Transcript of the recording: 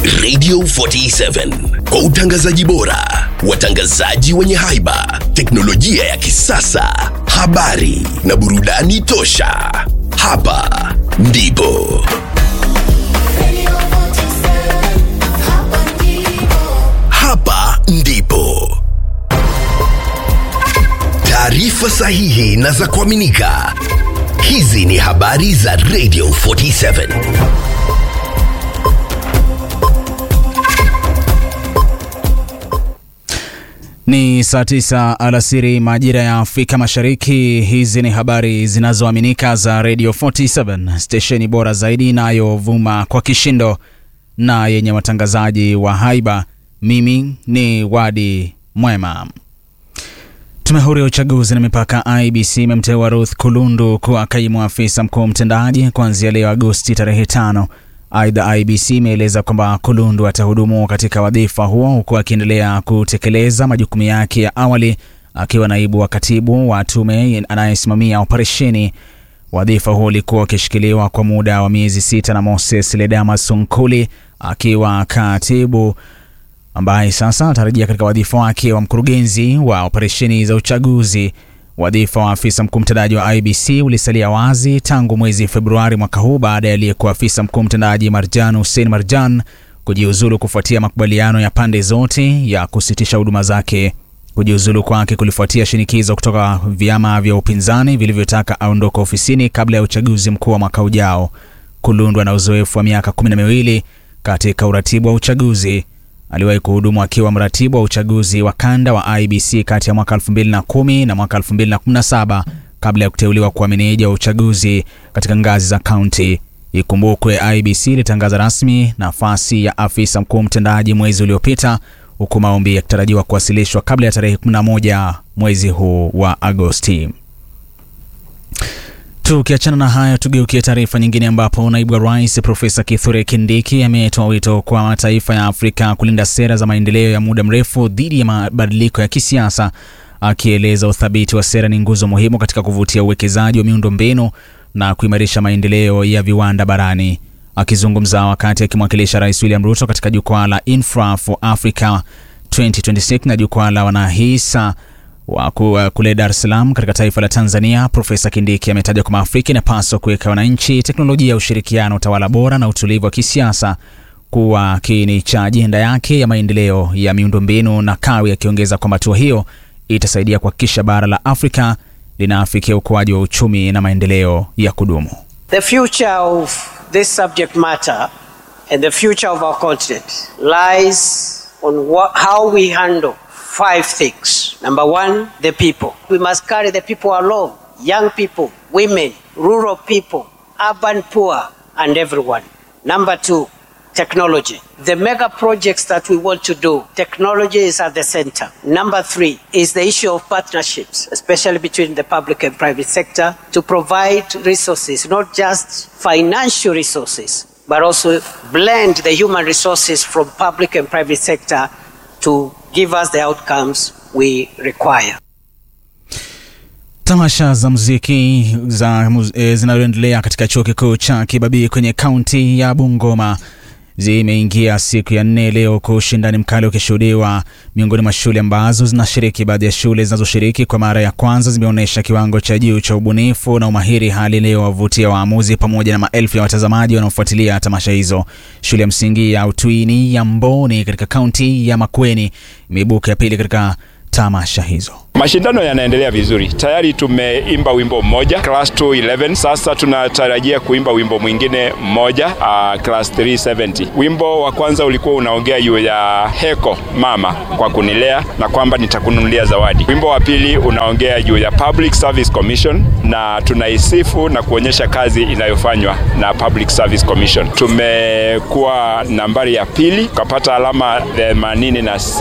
Radio 47 kwa utangazaji bora, watangazaji wenye haiba, teknolojia ya kisasa, habari na burudani tosha. Hapa ndipo hapa ndipo taarifa sahihi na za kuaminika. Hizi ni habari za Radio 47. Ni saa tisa alasiri majira ya Afrika Mashariki. Hizi ni habari zinazoaminika za Radio 47, stesheni bora zaidi inayovuma kwa kishindo na yenye watangazaji wa haiba. Mimi ni Wadi Mwema. Tume huru ya uchaguzi na mipaka IBC imemteua Ruth Kulundu kuwa kaimu afisa mkuu mtendaji kuanzia leo Agosti tarehe tano. Aidha, IBC imeeleza kwamba Kulundu atahudumu katika wadhifa huo huku akiendelea kutekeleza majukumu yake ya awali akiwa naibu wa katibu wa tume anayesimamia operesheni. Wadhifa huo ulikuwa ukishikiliwa kwa muda wa miezi sita na Moses Ledama Sunkuli akiwa katibu ambaye sasa atarejea katika wadhifa wake wa mkurugenzi wa operesheni za uchaguzi. Wadhifa wa afisa mkuu mtendaji wa IBC ulisalia wazi tangu mwezi Februari mwaka huu baada ya aliyekuwa afisa mkuu mtendaji Marjan Hussein Marjan kujiuzulu kufuatia makubaliano ya pande zote ya kusitisha huduma zake. Kujiuzulu kwake kulifuatia shinikizo kutoka vyama vya upinzani vilivyotaka aondoka ofisini kabla ya uchaguzi mkuu wa mwaka ujao. Kulundu ana uzoefu wa miaka kumi na miwili katika uratibu wa uchaguzi. Aliwahi kuhudumu akiwa mratibu wa uchaguzi wa kanda wa IBC kati ya mwaka 2010 na mwaka 2017 kabla ya kuteuliwa kuwa meneja wa uchaguzi katika ngazi za kaunti. Ikumbukwe IBC ilitangaza rasmi nafasi ya afisa mkuu mtendaji mwezi uliopita, huku maombi yakitarajiwa kuwasilishwa kabla ya tarehe 11 mwezi huu wa Agosti. Tukiachana na hayo, tugeukie taarifa nyingine ambapo naibu wa rais Profesa Kithure Kindiki ametoa wito kwa mataifa ya Afrika kulinda sera za maendeleo ya muda mrefu dhidi ya mabadiliko ya kisiasa, akieleza uthabiti wa sera ni nguzo muhimu katika kuvutia uwekezaji wa miundo mbinu na kuimarisha maendeleo ya viwanda barani. Akizungumza wakati akimwakilisha Rais William Ruto katika jukwaa la Infra for Africa 2026 na jukwaa la wanahisa wa kule Dar es Salaam katika taifa la Tanzania, Profesa Kindiki ametaja kwamba Afrika inapaswa kuweka wananchi, teknolojia ya ushirikiano, utawala bora na utulivu wa kisiasa kuwa kiini cha ajenda yake ya maendeleo ya miundombinu na kawi, akiongeza kwamba hatua hiyo itasaidia kuhakikisha bara la Afrika linaafikia ukuaji wa uchumi na maendeleo ya kudumu. The future of this subject matter and the future of our continent lies on what, how we handle five things. Number one, the people. We must carry the people along young people, women, rural people, urban poor, and everyone. Number two, technology. The mega projects that we want to do, technology is at the center. Number three is the issue of partnerships, especially between the public and private sector, to provide resources, not just financial resources, but also blend the human resources from public and private sector to give us the outcomes we require. Tamasha za muziki za e, zinazoendelea katika chuo kikuu cha Kibabii kwenye kaunti ya Bungoma zimeingia siku ya nne leo, kwa ushindani mkali ukishuhudiwa miongoni mwa shule ambazo zinashiriki. Baadhi ya shule zinazoshiriki kwa mara ya kwanza zimeonyesha kiwango cha juu cha ubunifu na umahiri, hali leo wavutia waamuzi pamoja na maelfu ya watazamaji wanaofuatilia tamasha hizo. Shule ya msingi ya Utwini ya Mboni katika kaunti ya Makueni imeibuka ya pili katika tamasha hizo. Mashindano yanaendelea vizuri. Tayari tumeimba wimbo mmoja class 211. Sasa tunatarajia kuimba wimbo mwingine mmoja uh, class 370. Wimbo wa kwanza ulikuwa unaongea juu ya heko mama kwa kunilea na kwamba nitakununulia zawadi. Wimbo wa pili unaongea juu ya Public Service Commission na tunaisifu na kuonyesha kazi inayofanywa na Public Service Commission. Tumekuwa nambari ya pili, tukapata alama 86